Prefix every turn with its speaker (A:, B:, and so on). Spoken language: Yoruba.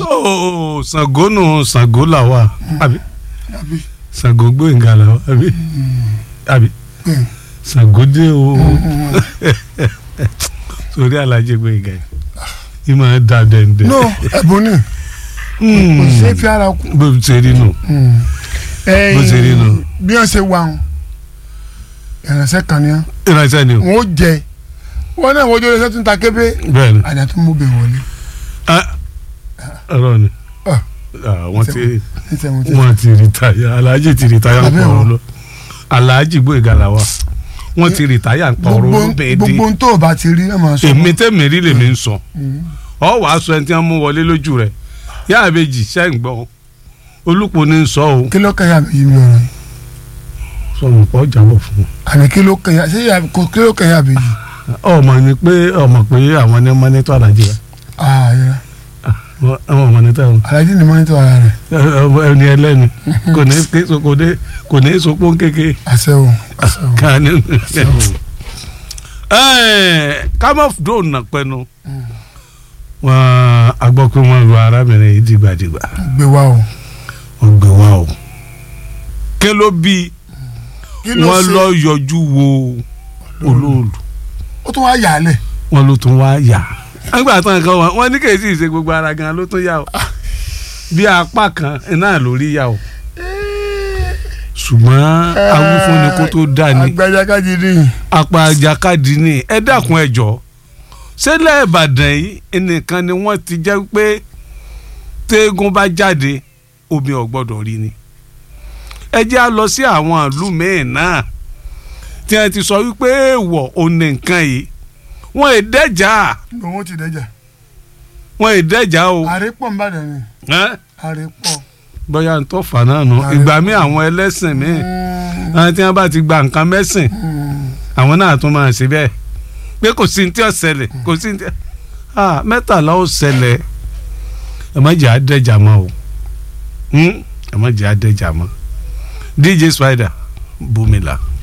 A: so Ṣàngó nù Ṣàngó là wà àbí
B: àbí
A: Ṣàngó Gbóyèga là wà àbí àbí
B: bẹ́ẹ̀
A: Ṣàngó dé o sórí Alhaji Gbóyèga yìí yìí máa da dẹ́ndẹ́.
B: no ẹ̀bùn ni kò ṣe fi ara kú.
A: bó ṣe rí nù Bó ṣe rí nù.
B: bí wọ́n ṣe wà wọn ìrìnsẹ̀ kan ni
A: ìránṣẹ́ ni o
B: wọ́n ó jẹ wọ́n náà wọ́n ojú ẹsẹ̀ tó ń ta kébé
A: bẹ́ẹ̀ ni
B: àdá tó mú bẹ̀ wọlé
A: Ah, ọ̀rọ̀ ni
B: Ah.
A: Ah, wọ́n ti
B: ní sẹ́wọ̀n tí.
A: wọ́n ti rìtáyà Alhaji ti rìtáyà ń
B: Àbí
A: pa
B: o.
A: ọ̀rọ̀ lọ Alhaji Gbóyèga là wà wọ́n ti rìtáyà ń pa ọ̀rọ̀
B: gbogbo
A: olóbẹ̀ẹ́ dé
B: gbogbo ohun tó o bá ti rí ẹ máa sọ.
A: èmi tẹ́mi rí lèmi ń sọ
B: Mm.
A: ọ wàá sọ ẹni tí wọ́n mú wọlé lójú rẹ̀ yá àbèjì ṣẹ́ ń gbọ́ olùpọ̀ ní sọ o
B: kí ló kẹ́yà mi yìí mi ọ̀rọ̀ yìí
A: sọmọ pọ̀ jábọ̀ fún un.
B: àní kí ló kẹ́yà ṣé yà kò kí ló kẹ́yà mi yìí.
A: ọmọ ni pé ọmọ pé àwọn ní mọ́nítọ́ Alhaji rẹ̀
B: ààyè
A: àwọn mọ́nítọ́ ẹ̀hún
B: alájí ni mọ́nítọ̀ ara rẹ̀
A: ẹni ẹlẹ́ni kò ní ké so kò ní kò ní sopó kéke
B: àṣẹ o àṣẹ o.
A: ká ní. kámọ́ dòun nà pẹ́nu wọn a gbọ́ pé wọ́n lu arábìnrin yìí dìgbàdìgbà
B: gbé wa o.
A: wọ́n gbé wá o ké ló bí
B: kí ló
A: wọ́n
B: ṣe
A: lọ yọjú wo olóòlù
B: ó tún wá yà á lẹ̀.
A: wọ́n ló tún wá yà nígbà tán kan wọn wọ́n ní kèé sì ṣe gbogbo ara gan ló tún yà o bí apá kan náà lórí yà o ṣùgbọ́n awífúnni kó tó dà ní
B: agbájákájì ni
A: apá àjàkadì ni ẹ dákun ẹ jọ ṣẹlẹ̀ Ìbàdàn yìí ẹnìkan ni wọ́n ti jẹ́ pé téégún bá jáde omi ò gbọ́dọ̀ rí ni ẹ jẹ́ á lọ sí àwọn ìlú mẹ́ẹ̀ náà tí wọ́n ti sọ wípé èèwọ̀ òní nǹkan yìí wọ́n ì dẹ́jà
B: òun ti dẹ́jà.
A: wọ́n ì dẹ́jà o
B: àrépọ̀ ń bàdàn ni
A: ẹ́n?
B: àrépọ̀.
A: bóyá ń tọ́ fà náà nù
B: Ààrẹ
A: ìgbà
B: pọ̀.
A: míì àwọn ẹlẹ́sìn míì
B: Mm,
A: àwọn tí wọ́n bá ti gba nǹkan mẹ́sìn
B: mm.
A: àwọn náà tún máa ṣe bẹ́ẹ̀ pé kò sí ní tí ó ṣẹlẹ̀ kò sí ní tí ah mẹ́tàlá ó ṣẹlẹ̀ ẹ má jẹ́ àdẹ́jà mọ́ o Hmm? ẹ má jẹ́ àdẹ́jà mọ́ DJ Spider bùmílà.